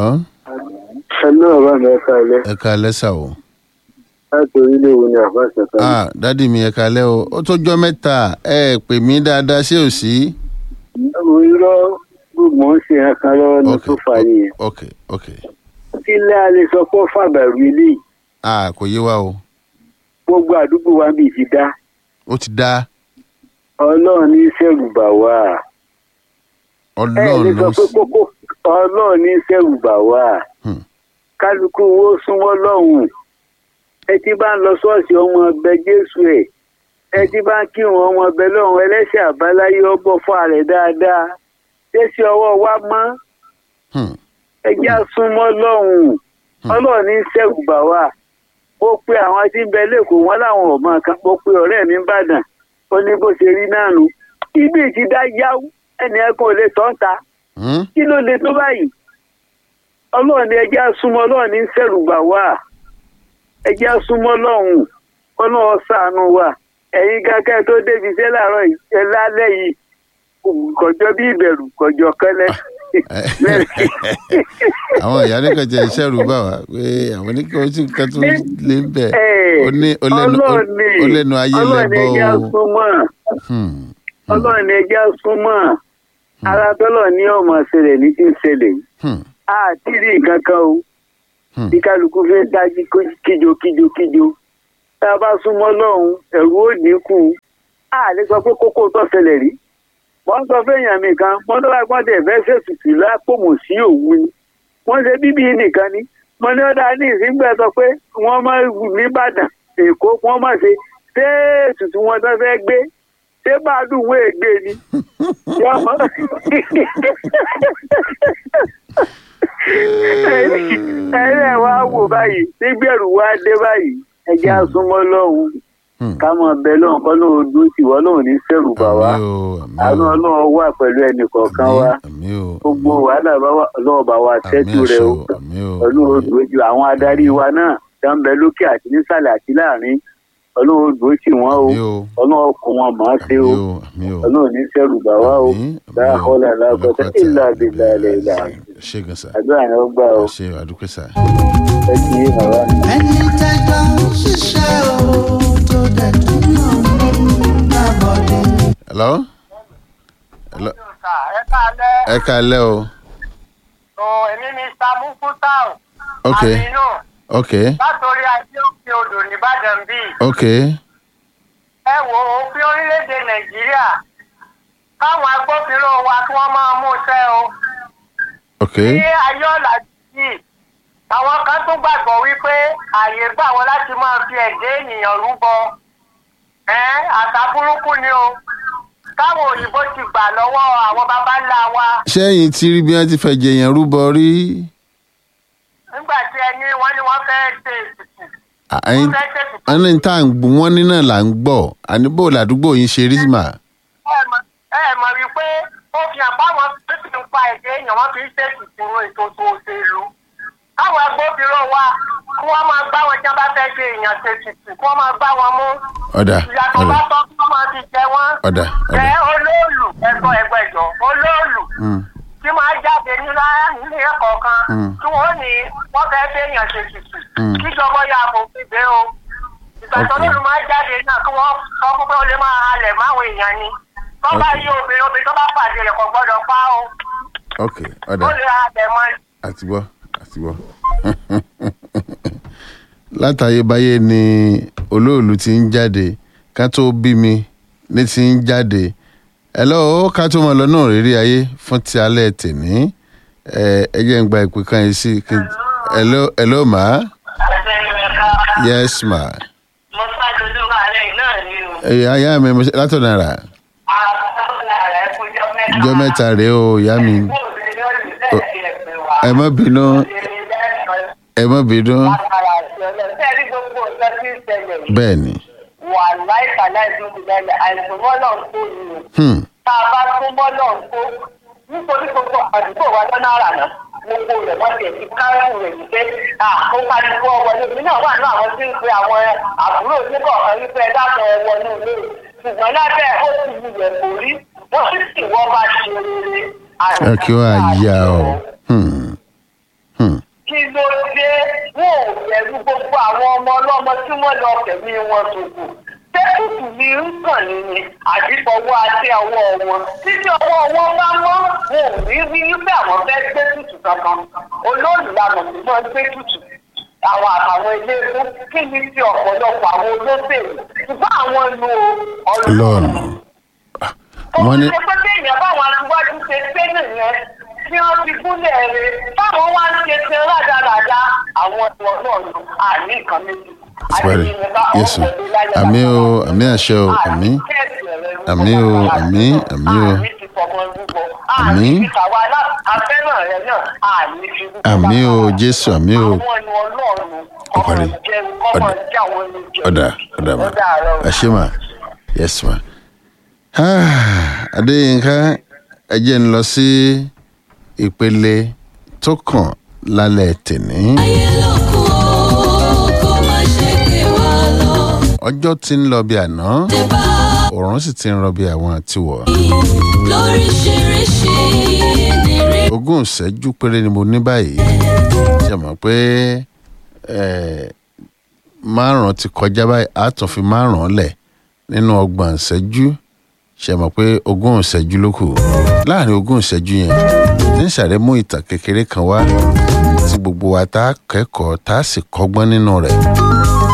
hello ẹnu ọba mi ẹka ilẹ ẹ káalẹ́ sà o. láti orílẹ̀ èwo ni àbáṣe kan. ah dádì mi ẹ káalẹ́ o ó tó jọ́ mẹ́ta ẹ pè mí dáadáa ṣé ò sí. mo irọ́ gbogbo ń ṣe ẹ̀kan lọ́wọ́ ní ok tó fà nìyẹn. ok ok sílẹ̀ a lè sọ pé ó fàbẹ̀rù ilé yìí. ah kò yé wa o gbogbo àdúgbò wa bíi ti dá ó ti dá ọlọ́run ní sẹ́rùbà wá. ẹ lè ọlọ́run sọ ló pé kókó ọlọ́run ní sẹ́rùbà wá. Hmm. kálukú wo súnmọ́ lọ́hùn. ẹ ti bá ń lọ ṣọ́ọ̀ṣì ọmọ ọbẹ̀ jésù ẹ̀ ẹ ti bá ń kírun ọmọ ọbẹ̀ lọ́hùn ẹlẹ́sẹ̀ àbáláyé ọbọ̀ fún ààrẹ dáadáa. ṣé ṣe ọwọ́ wa mọ́ Hmm. ẹjẹ́ súnmọ́ lọ́hùn ọlọ́run ní sẹ́rùbà wá. ó pe àwọn tí ń bẹ lẹ́kọ̀ọ́ wọn láwọn ọmọ kan ó pe ọ̀rẹ́ mi ń bàdàn ó ní bó ṣe rí náà nù. ibi ti dá yáwó ẹnì ẹ̀kan ò lè tọ́ ń ta Hmm? kí ló lè tó báyìí ọlọ́run ní ẹjẹ́ súnmọ́ ọlọ́run ní sẹ́rùgbà wá ẹjẹ́ súnmọ́ ọlọ́run ọlọ́run ṣàánú wa ẹ̀yin gákẹ́ tó débi iṣẹ́ láàárọ̀ yìí ẹ lálẹ́ yìí kọjọ́ bí ìbẹ̀rù kọjọ́ kẹ́lẹ́ àwọn ìyá nìkan jẹ iṣẹ́ rú bá wa pé àwọn oníkan oṣù kan tó lé ń bẹ̀ Ẹ̀, ó ní ó lẹ́nu ọlọ́run ní ó lẹ́nu ayé ọlọ́run ní lẹ́bọ̀ ẹjẹ́ o. súnmọ́ Hmm. ọlọ́run ní ẹjẹ́ súnmọ́ ara tọ́lọ̀ ní ọmọ ṣẹlẹ̀ ní ti ń ṣẹlẹ̀ yìí Hmm. àti rí nǹkan kan o Hmm. bí kálukú fi ń dájú kíjo kíjo kíjo tá a bá súnmọ́ lọ́hùn ẹ̀rù ó dínkù a lè sọ pé kókó tó ṣẹlẹ̀ rí wọ́n sọ fẹ́yàn mi kan wọ́n tó bá gbọ́n tẹ̀ fẹ́ ṣètùtù lápòmù sí òwú ni wọ́n ṣe bíbí nìkan ni mo ní ọ̀dà ní ìsìngbà sọ pé wọ́n máa wù nìbàdàn èkó wọ́n máa ṣe ṣé ètùtù wọn tó fẹ́ gbé ṣé bàálù wọ́n ègbé ni yọmọ ẹ̀rẹ̀ wa wò báyìí nígbẹ̀rù wa dé báyìí ẹjẹ́ àsúnmọ́ lọ́hùn Hmm. ká mọ̀ bẹ́ẹ̀ lọ́hùn kọ́ lóun dún sí wọ́n lóun ní sẹ́rù bà wá àmì o àmì àánú o ọlọ́run wà pẹ̀lú ẹnì kọ̀ọ̀kan wa àmì o gbogbo wàhálà bá wà ọlọ́run bá wa àmì tẹ́tù rẹ ẹ̀ṣọ́ o àmì o ọlọ́run dúró ju àwọn adarí wa náà tó ń bẹ lókè àti nísàlẹ̀ àti láàrin ọlọ́run dúró sí wọn o àmì o ọlọ́run kò wọn mọ̀ ọ́n ṣe àmì o o àmì o ọlọ́run ní sẹ́rù bà wá o àmì, àmì o. dáhọ́lá lákọ́tà Ọlọ́kọ̀ àti ìlà àmì. àbílà ilẹ̀ ìlà ṣé gan sa àdúrà yẹn ó gbà o ṣe àdúpẹ́ sa. ẹ kì í bàbá mi. ẹni tẹjọ ń ṣiṣẹ́ o tó dẹ̀ tún náà ń lábọ̀dé. hello hello ẹ káalẹ́ ẹ káalẹ́ o o èmi ni samu kutau ok aminu ok látòrí ajé òkè odò nìbàdàn bíi ok ẹ wo òfin orílẹ̀-èdè nàìjíríà káwọn agbófinró wa kí wọ́n máa mú iṣẹ́ o ok ní ayé ọ̀làjú yìí àwọn kan tún gbàgbọ́ wípé ààyè gbà wọ́n láti máa fi ẹ̀jẹ̀ ènìyàn rúbọ ẹ́ àṣà burúkú ni o káwọn òyìnbó ti gbà lọ́wọ́ àwọn baba ńlá wa ṣẹ́yìn tí rí bí wọ́n ti fẹ́ jẹyàn rúbọ rí nígbà tí ẹni wọ́n ní wọ́n fẹ́ ṣe ètùtù ẹyin wọ́n fẹ́ ṣe ètùtù ẹni tá à ń gbọ́ wọ́n ní náà là ń gbọ́ àníbò làdúgbò yín ṣe rí mà ẹ mọ̀- ẹ mọ̀ wípé ó fi hàn báwọn tó ti ń pa ẹ̀jẹ̀ èèyàn wọ́n fi ń ṣe ètùtù ètò tó òṣèlú káwọn agbófinró wa kí wọ́n máa gbá wọn tí wọ́n bá fẹ́ ṣe èèyàn ṣe ètùtù kí wọ́n máa gbá wọn mú ọ̀dà ìyàtọ̀ ọ̀dà bá tọ́ kí wọ́n máa fi jẹ wọ́n ọ̀dà ọ̀dà ẹ olóòlù ẹ̀gbọ́n ẹ̀gbẹ́jọ olóòlù Mm, tí máa jáde nílá nílé ẹ̀kọ́ kan Mm. tí wọ́n ní wọ́n fẹ́ ṣe èèyàn ṣe ètùtù Mm. kíjọba ya àfòfin dé o ìgbà tó Okay. lóòlù máa jáde náà kí wọ́n sọ fún pé ó lè máa halẹ̀ máwọn èèyàn ni tó bá Okay. yí obìnrin obìnrin tó bá pàdé rẹ̀ kò gbọ́dọ̀ pa o ok ọ̀dà ó lè halẹ̀ mọ́ ni. àti gbọ́ àti gbọ́. látàyébáyé ni olóòlù ti ń jáde ká tó bí mi ní ti ń jáde hello ká tó mọ lọ́nà rírí ayé fún ti alẹ́ tèmi ẹ ẹ jẹ́ ń gba ìpè kan yìí sí kí n- hello hello ma yes ma mo ṣáájú ojú ààrẹ náà ni o. ẹ ayá mi mo ṣe- látọ̀nà rà ìjọ mẹ́ta rèé o ìyá mi ẹ má bínú ẹ má bínú Sẹ́ẹ̀rí gbogbo nǹkan tí ń ṣẹlẹ̀ yìí. bẹ́ẹ̀ ni wà láìka láìsí oṣù lẹ́lẹ̀ àìsàn mọ́lọ̀ ń kó ni o. hmm. tá a bá tún mọ́lọ̀ ń kó nítorí gbogbo àdúgbò wa lọ́nà àrà náà gbogbo rẹ̀ wọ́n ti ẹ̀sìn kárẹ́mù rẹ̀ wípé ó pariwo ọwọ́lé mi náà wà ní àwọn tí ń pe àwọn àbúrò oníkọ̀ọ̀kan wípé ẹ dákun ẹ wọnú ilé ṣùgbọ́n lábẹ́ ó ti wulẹ̀ kò rí wọ́n sì sì wọ́n bá ṣe rere ẹ kí wàá yá o. Hmm. ló dé wọn ò bẹ̀rù gbogbo àwọn ọmọ ọlọ́mọ tí wọ́n lọ tẹ̀mí wọn ṣòfò tẹ́kùtù ni ń kàn ní ni àdìfọwọ́ àti ọwọ́ wọn títí ọwọ́ wọn bá mọ́ wọn ò ní rí wípé àwọn fẹ́ gbé tutù kankan olóòlùlànà tí wọ́n gbé tutù àwọn àtàwọn ilé ewu kí ni ti ọ̀pọ̀lọpọ̀ àwọn olóṣèlú ṣùgbọ́n àwọn lu lọ́ọ̀nù wọ́n ní. ó ti ṣe pé téèyàn báwọn aṣíwájú ṣe pé nìyẹn tí wọ́n fi gúnlẹ̀ rẹ̀ táwọn wá ń ṣe ṣe rádaràda àwọn ẹ̀wọ̀n náà lò àní nǹkan méjì. Sibari. Yesu. Àmì o, àmì àṣẹ o, àmì. Àmì o, àmì, àmì o. Àmì. Àmì o, Jésù, àmì o. Ó parí. Ọ̀dà. Ọ̀dà. Ọ̀dà ma. Àṣẹ ma. Yes ma. Ah, Adéyínká, ẹ jẹ́ ń lọ sí ìpele tó kàn lálẹ́ tèní. ayé lókun o kó má ṣe ké wa lọ. Ọjọ́ ti ń lọ bí àná, dé bá òòrùn sì ti ń rọ bí àwọn àtiwọ̀. lóríṣiríṣi nírí. ogún ìṣẹ́jú péré ni mo ní báyìí ṣe mọ̀ pé eh, márùn-ún ti kọjá báyìí a tún fi márùn-ún lẹ̀ nínú ọgbọ̀n ìṣẹ́jú ṣe mọ̀ pé ogún ìṣẹ́jú ló kù láàrin ogún ìṣẹ́jú yẹn ní sàrẹ́ mú ìtàn kékeré kan wá tí gbogbo wa tá a kẹ́kọ̀ọ́ tá a sì kọ́gbọ́n nínú rẹ̀